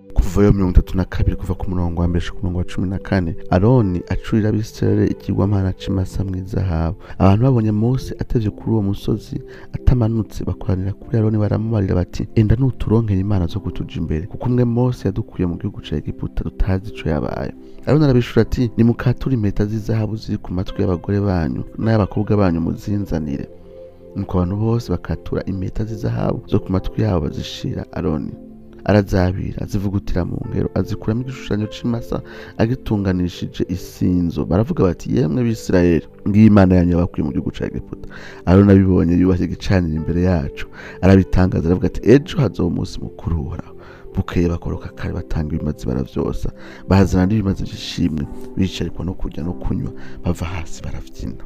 kuvayo mirongo itatu na kabiri kuva ku murongo wa mbere ku murongo wa cumi na kane aroni acurira abisirayeli ikigwamana c'imasa mw'izahabu abantu babonye mose atevye kuri uwo musozi atamanutse bakoranira kuri aroni baramubarira bati enda nuturonkera imana zo kutuja imbere kuko umwe mose yadukuye mu gihugu ca egiputa tutazi ico yabaye aroni arabishura ati nimukature impeta z'izahabu ziri ku matwi y'abagore banyu n'ay'abakobwa banyu muzinzanire nuko abantu bose bakatura impeta z'izahabu zo ku matwi yabo bazishira aroni arazabira azivugutira mu ngero azikuramo igishushanyo c'imasa agitunganishije isinzo baravuga bati yemwe bisirayeli ngiyo imana yanyu yabakuye mu gihugu ca egiputa aroni abibonye yubashye igicaniro imbere yacu arabitangaza aravuga ati ejo hazoba umunsi mukuru uhoraho bukeye bakoroka kare batanga ibimazi baravyosa bazana n'ibimazi vy'ishimwe bicarikwa no kurya no kunywa bava hasi baravyina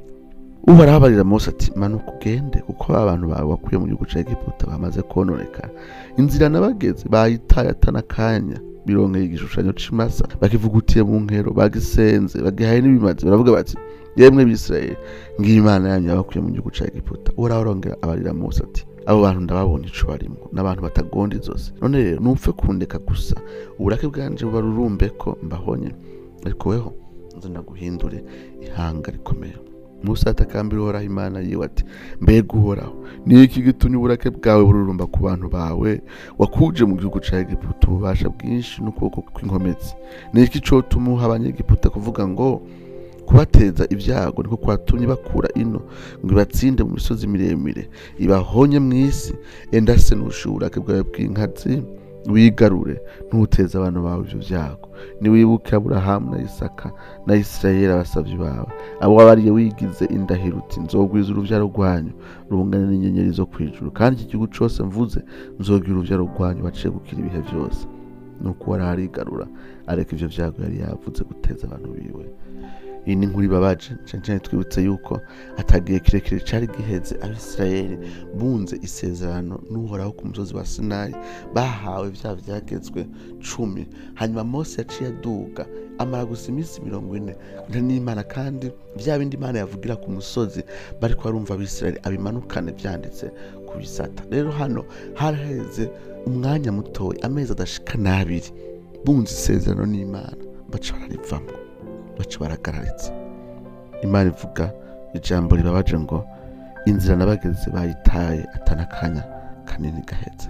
uhoraho abarira mose ati manuka ugende kuko ba bantu bawe wakuye mu gihugu ca egiputa bamaze kononekara inzira nabageze bayitaye atanakanya birongeye igishushanyo c'imasa bakivugutiye mu nkero bagisenze bagihaye n'ibimazi baravuga bati yemwe bisirayeli ngiyo imana yanyu yabakuye mu gihugu ca egiputa uhoraho arongera abarira mose ati abo bantu ndababona ico barimwo n'abantu batagonda izosi none rero nupfe kundeka gusa uburake bwanje bubarurumbeko mbahonye ariko weho nze ndaguhindure ihanga rikomeye musa atakambira uhoraho imana yiwe ati mbega uhoraho ni iki gitumye uburake bwawe bururumba ku bantu bawe wakuje mu gihugu ca egiputa ububasha bwinshi n'ukuboko kw'inkomezi ni iki cotuma uha abanyegiputa kuvuga ngo kubateza ibyago niko kwatumye bakura ino ngo ibatsinde mu misozi miremire ibahonye mu isi enda se nushe uburake bwawe bw'inkazi wigarure ntuteze abantu bawe ivyo vyago niwibuke aburahamu na isaka na isirayeli abasavyi bawe abo wabariye wigize indahiro uti nzogwiza uruvyaro rwanyu rungane n'inyenyeri zo kwijuru kandi iki gihugu cose mvuze nzogira uruvyaro rwanyu baciye gukira ibihe vyose nuko wari arigarura areka ivyo vyago yari yavuze guteza abantu biwe iyi ni inkuru ibabaje cane cane twibutse yuko atagihe kirekire cari giheze abisirayeli bunze isezerano n'uhoraho ku musozi wa sinayi bahawe vya vyagezwe cumi hanyuma mose yaciye aduga amara gusa iminsi mirongo ine nta n'imana kandi vya bindi imana yavugira ku musozi bariko barumva abisirayeli abimanukane vyanditse ku bisata rero hano haraheze umwanya mutoya amezi adashika n'abiri bunze isezerano n'imana baca bararivamwo baca baragarariza imana ivuga ijambo ribabaje ngo inzira nabageze bayitaye atanakanya kanini gaheze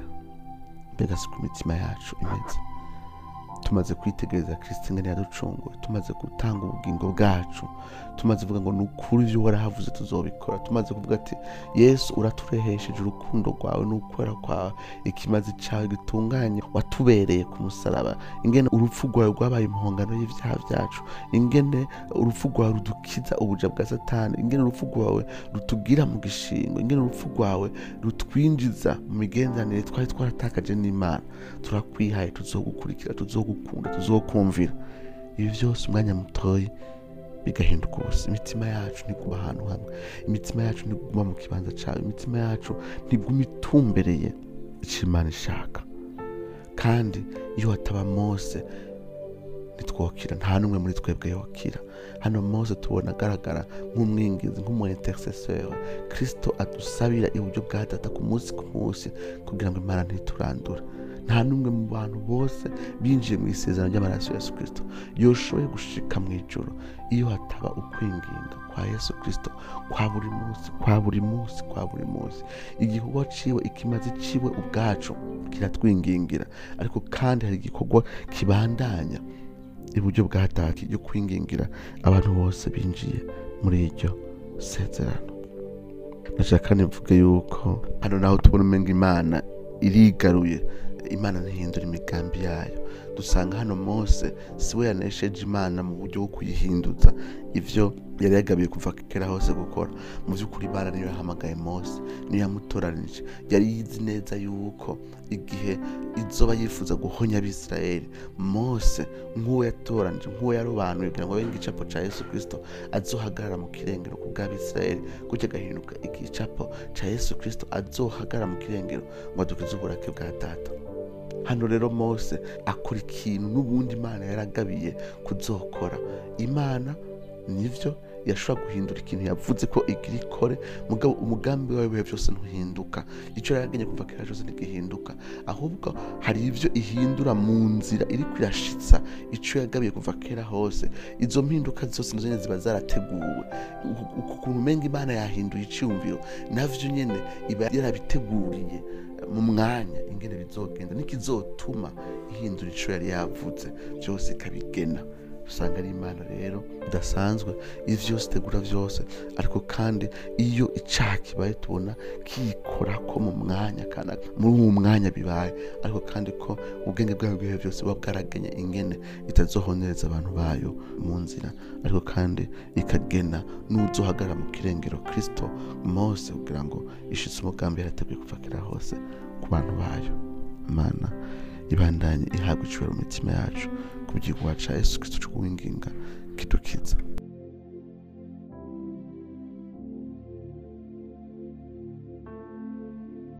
mbega si ku mitima yacu imeze tumaze kwitegereza kristo ingene yaducunguye tumaze gutanga ubugingo bwacu tumaze kuvuga ngo ni ukuri ivyo warahavuze tuzobikora tumaze kuvuga ati yesu uraturehesheje urukundo rwawe n'ukwera kwawe ikimazi cawe gitunganye watubereye ku musaraba ingene urupfu rwawe rwabaye impongano y'ivyaha vyacu ingene urupfu rwawe rudukiza ubuja bwa satani ingene urupfu rwawe rutugira mu gishingo ingene urupfu rwawe rutwinjiza mu migenderanire twari twaratakaje n'imana turakwihaye tuzogukurikira tuzogukunda tuzokumvira ibi vyose umwanya mutoyi bigahinduka ubusa imitima yacu ntiguma ahantu hamwe imitima yacu ntiguma mu kibanza cawe imitima yacu ntiguma itumbereye ico imana ishaka kandi iyo hataba mose ntitwokira nta n'umwe muri twebwe yokira hano mose tubona agaragara nk'umwingizi nk'umu intercesseur kristo adusabira iburyo bwa data ku munsi ku munsi kugira ngo imana ntiturandura nta n'umwe mu bantu bose binjiye mu isezerano ry'amaraso ya yesu kristo yoshoboye gushika mu ijoro iyo hataba ukwinginga kwa yesu kristo kwa buri munsi kwa buri munsi kwa buri munsi igikorwa ciwe ikimazi ciwe ubwacu kiratwingingira ariko kandi hari igikorwa kibandanya iburyo bwa data ryo kwingingira abantu bose binjiye muri iryo sezerano ndashaka kandi mvuge yuko hano naho tubona umenga imana irigaruye imana ntihindura imigambi yayo dusanga hano mose siwe yanesheje imana mu buryo bwo kuyihinduza ivyo yari yagabiye kuva kera hose gukora mu by'ukuri imana niyo yahamagaye mose niyo yamutoranije yari yizi neza yuko igihe izoba yifuza guhonya abisirayeli mose nk'uwo yatoranije nk'uwo yarobanuye kugira ngo abe igicapo ca yesu kristo azohagarara mu kirengero ku bw'abisirayeli gutyo agahinduka igicapo ca yesu kristo azohagarara mu kirengero ngo adukize uburake bwa data hano rero mose akora ikintu n'ubundi imana yaragabiye kuzokora imana nivyo yashobora guhindura ikintu yavuze ko igira ikore mugabo umugambi wawe bihe byose ntuhinduka icyo yaragenye kuva kera cyose ntigihinduka ahubwo hari ibyo ihindura mu nzira iri kwirashitsa icyo yagabiye kuva kera hose izo mpinduka zose nazo nyene ziba zarateguwe ukuntu umenga imana yahinduye icyumviro navyo nyene iba yarabiteguriye mu mwanya ingene bizogenda nikizotuma ihindura ico yari yavuze byose ikabigena usanga ari imana rero idasanzwe izi byose itegura byose ariko kandi iyo icaha kibaye tubona kiyikorako mu mwanya kana muri uwo mwanya bibaye ariko kandi ko ubwenge bwayo bwihe byose buba bwaragenye ingene itazohonereza abantu bayo mu nzira ariko kandi ikagena n'uzohagarara mu kirengero kristo mose kugira ngo ishitse umugambi yarateguye kuva kera hose ku bantu bayo imana ibandanye ihabwa icubahiro mu mitima yacu ku bw'igikorwa ca yesu kristo co kuwinginga kidukiza